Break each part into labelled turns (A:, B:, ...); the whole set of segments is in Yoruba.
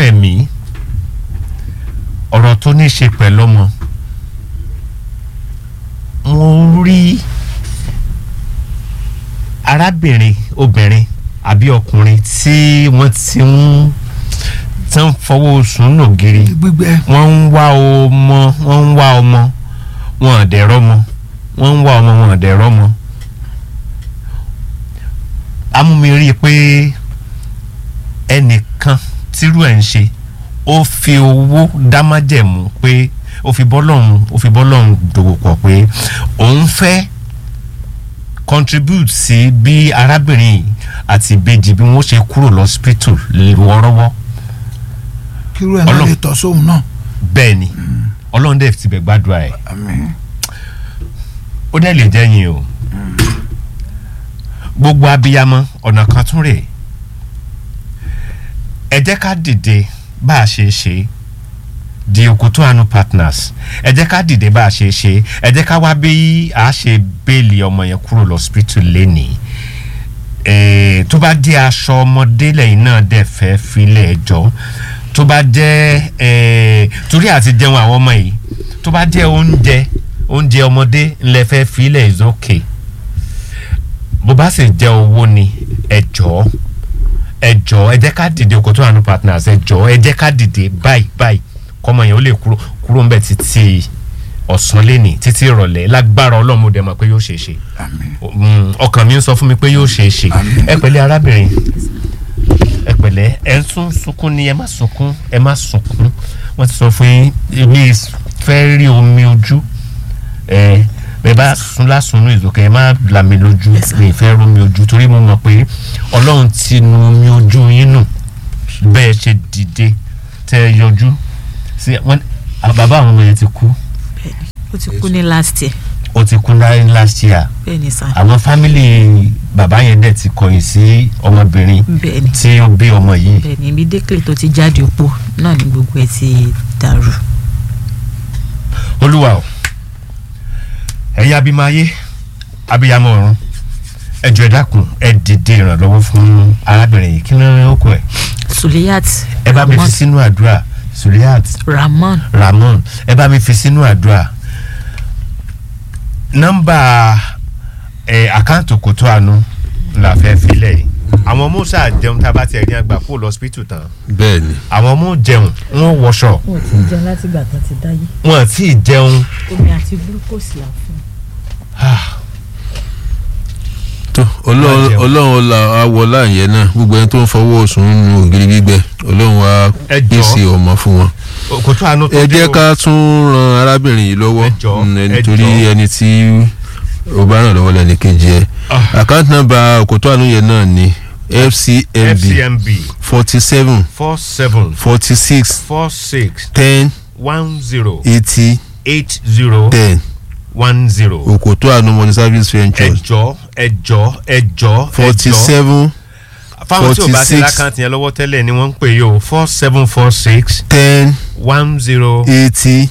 A: ẹ̀mí ọ̀rọ̀ tó ní í ṣe pẹ̀lú ọmọ mo rí arábìnrin obìnrin àbí ọkùnrin tí wọ́n ti ń tí ń fọwọ́ sùn nù gírí
B: gbígbẹ
A: wọ́n ń wá ọmọ wọ́n ń wá ọmọ wọn ò dẹ̀ rọ́mọ wọ́n ń wá ọmọ wọn ò dẹ̀ rọ́mọ. amúmi rí i pé ẹnìkan tírú ẹ̀ ń ṣe ó fi owó dámájẹ̀mú pé ó fi bọ́lọ́hún ó fi bọ́lọ́hún dòwò pọ̀ pé òun fẹ́ contribute sí bí arábìnrin yìí àti ìbejì bí wọ́n ṣe kúrò lọ́sípítù wọ́ọ́rọ́wọ́
B: kírú ẹ̀ náà
A: Ọlọ́run.
B: lè tọ́ sóhun náà
A: bẹ́ẹ̀ ni ọlọ́run dẹ̀ ti bẹ̀ gbàdúrà ẹ̀
B: àmín
A: ó dẹ̀ lè jẹ́ yín o gbogbo abiyamọ ọ̀nà kan tún rè ẹ jẹ́ ká dìde bá a ṣe ṣe di Òkòtó Àánú partners ẹ jẹ́ ká dìde bá a ṣe ṣe ẹ jẹ́ ká wá bí a ṣe béèlì ọmọ yẹn kúrò lọ́sípítù lẹ́nìí Eh, tó bá jẹ́ aṣọ ọmọdé lẹ́yìn náà dẹ̀ fẹ́ filẹ̀ ẹjọ́ tó bá jẹ́ eh, torí àti jẹun àwọn ọmọ yìí tó bá jẹ́ oúnjẹ oúnjẹ ọmọdé ńlẹ̀ fẹ́ filẹ̀ is okay bó bá sì jẹ́ owó ni ẹjọ́ ẹjọ́ ẹ jẹ́ ká dìde Òkòtó Àánú partners ẹjọ́ ẹ jẹ́ ká dìde báyìí báyìí kọ́mọ yẹn ó lè kúrò kúrò ńbẹ̀ títí ọ̀sán lẹ́nìí títí ìrọ̀lẹ́ lágbára Ọlọ́run mo dẹ̀ mọ̀ pé yóò ṣeé ṣe
B: àmín
A: Mm, ọkàn mi ń sọ fún mi pé yóò ṣeé ṣe
B: Àmín.
A: ẹ pẹ̀lẹ́ arábìnrin ẹ pẹ̀lẹ́ ẹ ń tún sunkún ni ẹ má sunkún ẹ má sunkún wọ́n ti sọ fún yín èmi fẹ́ rí omi ojú ẹ bẹ́ẹ̀ bá sun lásùnú ìzòkè ẹ má là mí lójú mi fẹ́ rómi ojú torí mo mọ̀ pé Ọlọ́run ti nu omi ojú yín nù bẹ́ẹ̀ ṣe dìde tẹ́ ẹ yọjú sí wọn bàbá àwọn ọmọ yẹn ti kú
C: ó ti kú ní last year
A: ó ti kú láyé last year
C: bẹ́ẹ̀ ni sá
A: àwọn fámìlì bàbá yẹn dẹ̀ ti kọ̀yìn sí ọmọbìnrin
C: bẹ́ẹ̀ ni
A: tí ó bí ọmọ yìí
C: bẹ́ẹ̀ ni ibi dékèlè tó ti jáde òpó náà ni gbogbo ẹ ti dàrú.
A: olúwa o ẹ̀yin abimọ ayé abiyamọ ọ̀run ẹ jọ̀ọ́ ẹ dákun ẹ dìde ìrànlọ́wọ́ fún arábìnrin yìí kí ló ń ó kọ ẹ
C: Suliyat
A: ẹ bá mi
C: Ramon
A: fi sínú àdúrà Suliat
C: Ramon
A: Ramon ẹ bá mi fi sínú àdúrà nọ́mbà ẹ àkáǹtì Òkòtó Àánú la fẹ́ filẹ̀ yìí àwọn ọmọ sáà jẹun tá a bá tiẹ̀ ní àgbà kó lọ hospital tán
D: bẹ́ẹ̀ ni
A: àwọn ọmọ jẹun wọn wọṣọ
C: wọn ò tí ì jẹun láti ìgbà tán ti dáyé
A: wọn àti ìjẹun
C: omi àti glucose là fún
D: tó ọlọ́run
A: jẹun.
D: ọlọ́run la awọ láàyè náà gbogbo ẹni tó ń fọwọ́ sùn nínú ògiri gbígbẹ ọlọ́run wa
A: Ẹ jọ̀ọ́.
D: pèsè ọmọ fún wọn.
A: Òkòtó Àánú tó
D: ẹ
A: dé
D: jẹ́
A: o.
D: ká tún ran arábìnrin yìí lọ́wọ́
A: Ẹ jọ̀ọ́,
D: mm,
A: ẹ
D: nítorí
A: jọ̀ọ́.
D: ẹni tí ó bá ràn lọ́wọ́ lẹ́ni kejì ẹ̀
A: Ah.
D: àkáǹtì nọ́mbà Òkòtó Àánú yẹn náà ni FCMB
A: FCMB
D: forty seven
A: four seven
D: forty six
A: four six
D: ten
A: one zero
D: eighty
A: eight zero
D: ten
A: one zero.
D: Òkòtó Àánú money service ventures
A: ẹjọ ẹjọ ẹjọ
D: forty
A: ẹjọ
D: seven
A: fáwọn tí o bá ti
D: 46.
A: lákàntì yẹn lọ́wọ́ tẹ́lẹ̀ ni wọ́n ń pè yìí o four seven four six
D: ten
A: one zero
D: eighty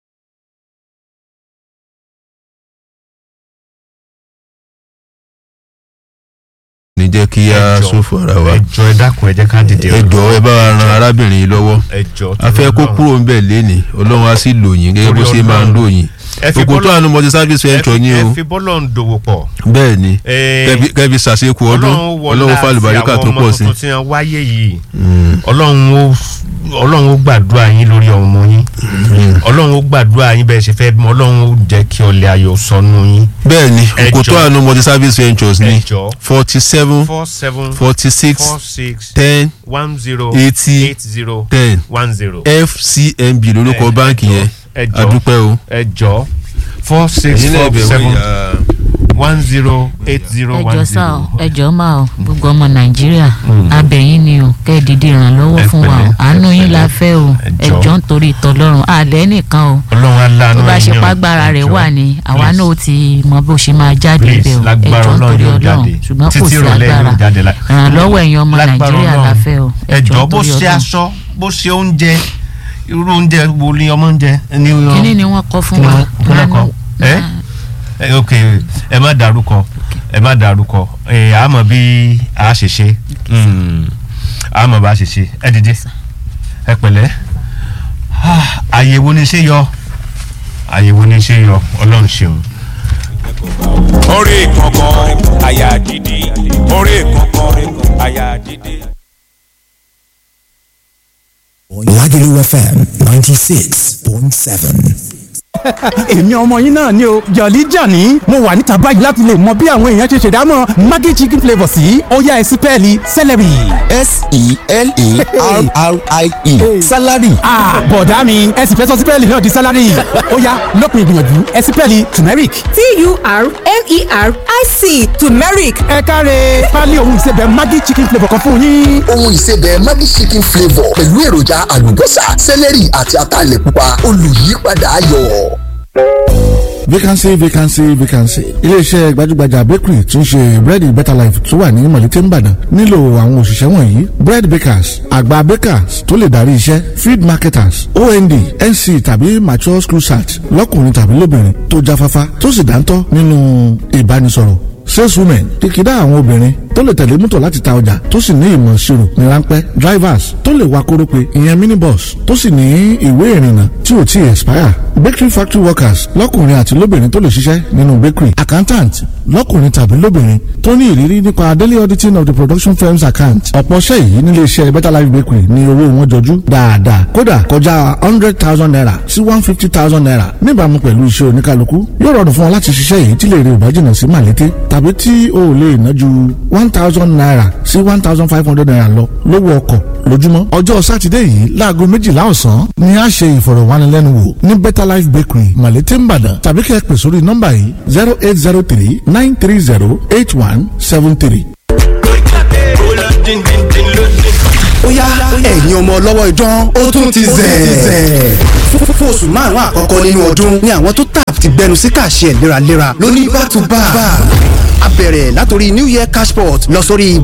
D: ní jẹ́ kí a
A: Ẹjọ́.
D: sófò ara wa
A: ẹjọ ẹ dákun ẹ jẹ́ ká dìde
D: ẹ jọ̀ọ́ ẹ bá wa ran arábìnrin yìí lọ́wọ́
A: ẹjọ
D: a fẹ́ kó kúrò ńbẹ̀ léni ọlọ́run á sì lò yín gẹ́gẹ́ bó ṣe máa ń lò yín
A: ẹ fi
D: Òkòtó
A: bọ́lọ̀
D: Àánú multi service venture ni
A: ẹ
D: o
A: fi bọ́lọ̀ ń dòwò pọ̀
D: bẹ́ẹ̀ ni
A: Eh,
D: kẹ́bi- kẹ́bi ṣàṣekù ọdún ọlọ́run fàlùbáríkà tó pọ̀ sí
A: àwọn ọmọ tuntun tí wọ́n wáyé yìí
D: Mm,
A: ọlọ́run ó ọlọ́run ó gbàdúrà yín lórí ọmọ yín
D: mm.
A: ọlọ́run ó gbàdúrà yín bẹ́ẹ̀ ṣe fẹ́ bímọ ọlọ́run ó jẹ́ kí ọlẹ̀ ayọ̀ sọnù yín
D: bẹ́ẹ̀ ni
A: Ẹ
D: Òkòtó
A: jọ̀ọ́.
D: Àánú multi service ventures ni
A: ẹjọ
D: forty seven
A: four seven
D: forty six
A: four six
D: ten
A: one zero
D: eighty
A: eight zero
D: ten
A: one zero.
D: FCMB lórúkọ báǹkì yẹn
A: ẹjọ
D: adúpẹ́ o.
A: ẹjọ four six
D: Ẹ̀yin náà
A: four
D: bẹ̀rù
A: seven
D: ìyá
A: one zero eight zero one
C: ẹjọ sá o
A: zero.
C: ẹjọ máa o gbogbo ọmọ nàìjíríà abẹ̀yìn ni o kẹ́ ẹ dìde ìrànlọ́wọ́
A: Ẹ
C: fún wa o
A: pẹ̀lẹ́,
C: àánú
A: ẹ
C: yín la
A: pẹ̀lẹ́.
C: fẹ́ o
A: Ẹ jọ̀ọ́.
C: ẹjọ nítorí ìtọ́lọ́run àlẹ́ nìkan o
A: ọlọ́run aláàánú
C: tó bá ṣe
A: yín o.
C: pàgbára rẹ̀
A: Ẹjọ́.
C: wà ní àwa
A: Please.
C: náà ó ti mọ bó ṣe máa jáde
A: Please,
C: bẹ́ẹ̀ o
A: lágbára
C: ẹjọ
A: ọlọ́run
C: nítorí
A: yóò
C: ọlọ́run
A: jáde
C: ṣùgbọ́n kò
A: títí
C: sí
A: ìrọ̀lẹ́
C: agbára
A: yóò jáde la-
C: ìrànlọ́wọ́ ẹ̀yin ọmọ
A: Lágbára
C: nàìjíríà la
A: Ọlọ́run.
C: fẹ́ o
A: ẹjọ bó
C: nítorí
A: ṣe
C: Ọlọ́run.
A: aṣọ bó ṣe oúnjẹ irú oúnjẹ wo ni ọmọ ń jẹ. ní
C: kíní ni wọ́n kọ́ fún
A: Kí ni
C: wa
A: wọ́n- kí ni wọ́n kọ?
C: Àánú-
A: Ẹ́? ẹ ok ẹ má dárúkọ ẹ má dárúkọ ẹ àmọ́ bí a ṣe ṣe Mm. àmọ́ bá a ṣe ṣe ẹ dìde ẹ pẹ̀lẹ́ Ah, àyẹ̀wò ni ṣé yọ àyẹ̀wò ni ṣé yọ ọlọ́run ṣeun.
E: orí kankan àyà dídí orí kankan àyà dídí.
F: Lagelu FM 96.7.
G: èmi ọmọ yín náà ni o jọ̀lí jàní mo wà níta báyìí láti lè mọ bí àwọn èèyàn ṣe ṣèdámọ̀ maggi chicken flavour sí ọ̀yá ẹ̀sìn pẹ́ẹ́lí celery.
F: S-E-L-A-R-R-I-E. Salary.
G: Ah, bọ̀dá mi ẹ̀sìn fẹ́ sọ sípẹ́ẹ̀lì náà di sálárì ọ̀yá lópin ìgbìyànjú ẹ̀sìn pẹ́ẹ́lì turmeric.
H: T-U-R-M-E-R-I-C turmeric
G: ẹ káre pálí ohun ìsebẹ̀ maggi chicken flavour kan fún yín.
I: ohun ìsebẹ̀ Maggi chicken flavour pẹ̀lú èròjà àlùbọ́sà sẹ́lẹ̀rì àti ataalẹ̀ pupa olùyípadà ayọ̀.
B: vacancy vacancy vacancy iléeṣẹ́ gbajúgbajà bakery tí ń ṣe búrẹ́dì better life tó wà ní mọ̀lété nìbàdàn nílò àwọn òṣìṣẹ́ wọ̀nyí bread bakers àgbà bakers tó lè darí iṣẹ́ feed marketers ond nc tàbí mature school search lọ́kùnrin tàbí lóbìnrin tó jáfáfá tó sì dáńtọ́ nínú ìbánisọ̀rọ̀ saleswomen kìkìdá àwọn obìnrin tó lè tẹ̀lé mọ́tò láti ta ọjà tó sì ní ìmọ̀ ìṣirò ní ráńpẹ́ drivers tó lè wa kórópè ìyẹn minibus tó sì ní ìwé ìrìnnà tí ò tí ì expire bakery factory workers lọ́kùnrin àti lóbìnrin tó lè ṣiṣẹ́ nínú bakery accountant lọ́kùnrin tàbí lóbìnrin tó ní ìrírí nípa daily auditing of the production firm's account ọ̀pọ̀ ṣẹ́ yìí nílé iṣẹ́ better life bakery ní owó wọn jọjú dáadáa kódà kọjá hundred thousand naira sí one fifty thousand naira níbàámu pẹ̀lú iṣẹ́ oníkálukú yóò rọrùn fún ọ láti ṣiṣẹ́ yìí tí lè rí ìbájìnà sí màlété tàbí tí o ò lè ná ju one thousand naira sí one thousand five hundred naira lọ lówó ọkọ̀ lójúmọ́ ọjọ́ sátidé yìí láago méjìlá ọ̀sán ni a ṣe ìfọ̀rọ̀wánilẹ́nuwò ní better life bakery màlété nìbàdàn tàbí kẹ́ ẹ pè sórí nọ́mbà yìí zero eight zero three nine three zero eight one seven three.
J: ó yá ẹ̀yin ọmọ ọlọ́wọ́ idán ó tún ti zẹ̀. fún oṣù márùn-ún àkọ́kọ́ nínú ọdún ni àwọn tó tap ti gbẹnu sí kàṣẹ léraléra lóní back to back. a bẹ̀rẹ̀ látòrí new year cashport lọ sórí